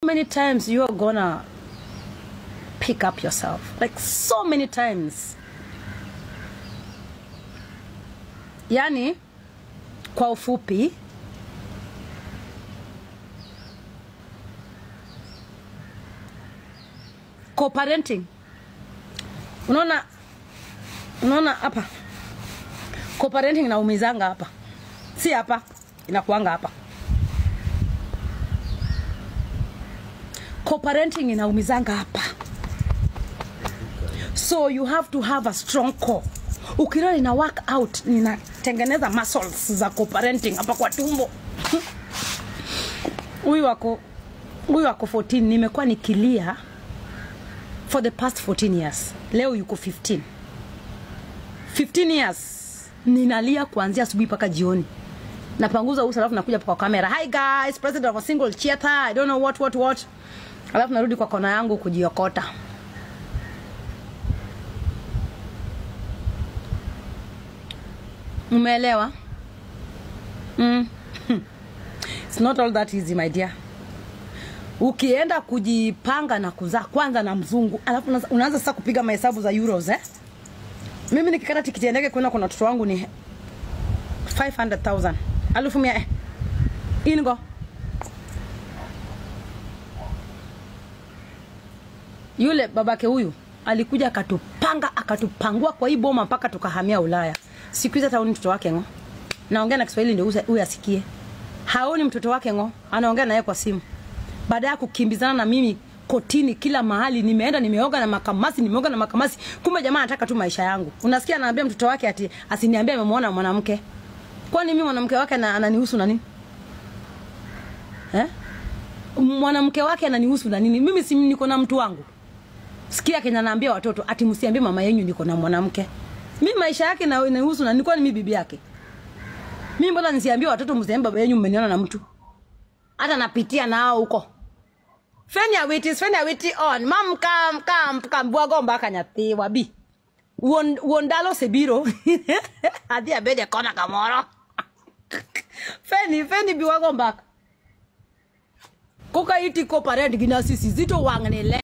many times you're gonna pick up yourself like so many times yani kwa ufupi co-parenting unaona unaona hapa co-parenting inaumizanga hapa si hapa inakuanga hapa co-parenting inaumizanga hapa so you have to have a strong core ukiona nina work out ninatengeneza muscles za co-parenting hapa kwa tumbo huyu wako huyu wako 14 nimekuwa nikilia for the past 14 years leo yuko 15 15 years ninalia kuanzia asubuhi mpaka jioni napanguza uso alafu nakuja kwa kamera hi guys president of a single theater i don't know what what what alafu narudi kwa kona yangu kujiokota umeelewa mm. It's not all that easy my dear ukienda kujipanga na kuzaa kwanza na mzungu alafu unaanza- unaanza sasa kupiga mahesabu za euros eh? mimi nikikata tikiti ya ndege kwenda kuna watoto wangu ni 500000 alufu mia eh. ingo yule babake huyu alikuja akatupanga akatupangua kwa hii boma mpaka tukahamia ulaya siku hizi hata haoni mtoto wake ngo naongea na kiswahili ndio huyu asikie haoni mtoto wake ngo anaongea naye kwa simu baada ya kukimbizana na mimi kotini kila mahali nimeenda nimeoga na makamasi nimeoga na makamasi kumbe jamaa anataka tu maisha yangu unasikia anaambia mtoto wake ati asiniambie amemwona mwanamke kwani mimi mwanamke wake na, ananihusu na nini eh? mwanamke wake ananihusu na nini mimi si niko na mtu wangu sikia kenya naambia watoto ati msiambie mama yenyu niko na mwanamke mi maisha yake na inahusu na nilikuwa ni mi bibi yake mi mbona nisiambie watoto msiambie baba yenyu mmeniona na mtu hata napitia nao huko fenya witi fenya witi on mam kam kam kam bwago mbaka nyathi wabi wuon wuon dalo sebiro adhi abede kona kamoro feni feni biwago mbaka koka iti ko parent gi nasisi zito wang' ni le